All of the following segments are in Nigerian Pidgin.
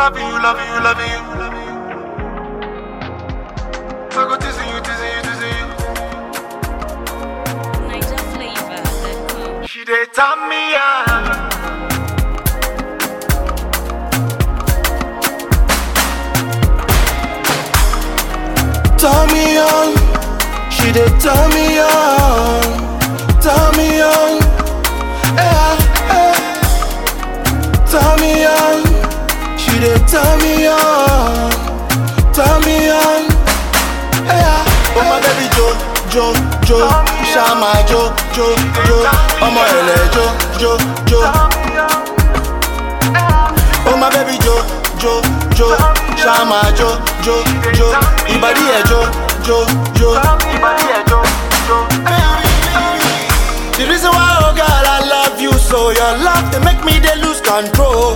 Love you, love you, love you, love you. I go teasing you, teasing you, teasing you. Niger flavor. She dey turn me on. Turn me on, she dey turn me on, turn me on, yeah, yeah. Turn me on, she dey turn me on, turn me on, yeah. Oh my baby Jo, Jo, Jo, Shama Jo, Jo, Jo, ọmọ ẹlẹ Jo, Jo, Jo. Oh my baby Jo, Jo, Jo, Shama Jo, Jo, Jo, ìbàdí ẹ̀ Jo, Jo, Jo. The reason why, oh God, I love you so Your love, they make me, they lose control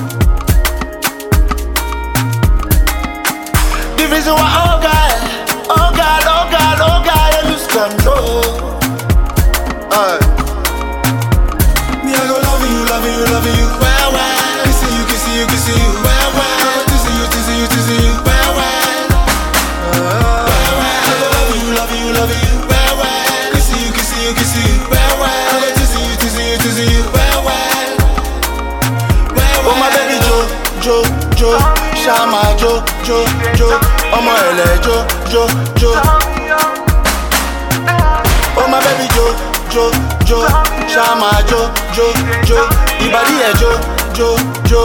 The reason why, oh God, oh God, oh God, oh God, I lose control Aye. Me, I go love you, love you, love you, well, well Kissing you, kissing you, kissing you, well, well I go teasing you, teasing you, teasing you, well, well Well, well I go love you, love you, love you, well, well Kissing you, kissing you, kissing you, well, well I go teasing you, teasing you, teasing you, well, well Well, well Oh, my baby Jo, Jo, Jo Shama Jo, Jo, Jo ọmọ ẹlẹ Jo, Jo, Jo Oh my baby Jo, Jo, Jo, Shama Jo, Jo, Jo, ìbàdí ẹ̀ Jo, Jo, Jo.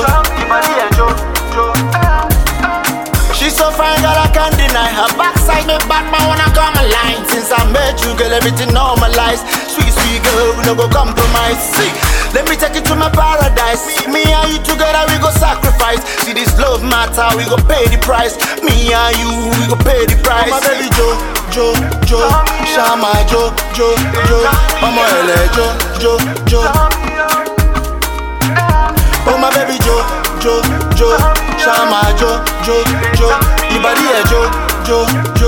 She's so fine, girl, I can't deny her backside. Me back, man, wanna come alive. Since I met you, girl, everything normalized. Sweet, sweet girl, we no go compromise. See, let me take you to my paradise. Me and you together, we go sacrifice. See this love matter, we go pay the price. Me and you, we go pay the price. Oh, my baby Jo, Jo, Jo, Shama Jo, Jo, Jo, ọmọ ẹlẹ Jo, Jo, Jo. Oh my baby Jo, Jo, Jo, Shama Jo, Jo, Jo, ìbàdí ẹ̀ Jo, Jo, Jo.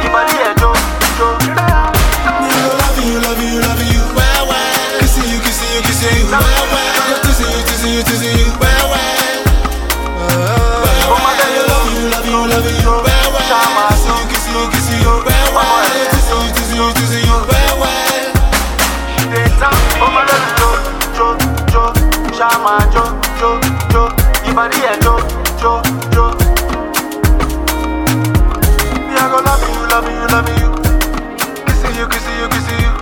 Me, I go love you, love you, love you, well, well. Kissing you, kissing you, kissing you, well, well. I go teasing you, teasing you, teasing you, well, well. Well, well. I go love you, love you, love you, well, well. Kissing you, kissing you, kissing you, well, well. I go teasing you, teasing you, teasing you, well, well. Shama Jo, Jo, Jo, ìbàdí ẹ̀ Jo, Jo, Jo. Me, I go love you, love you, love you. Kissing you, kissing you, kissing you.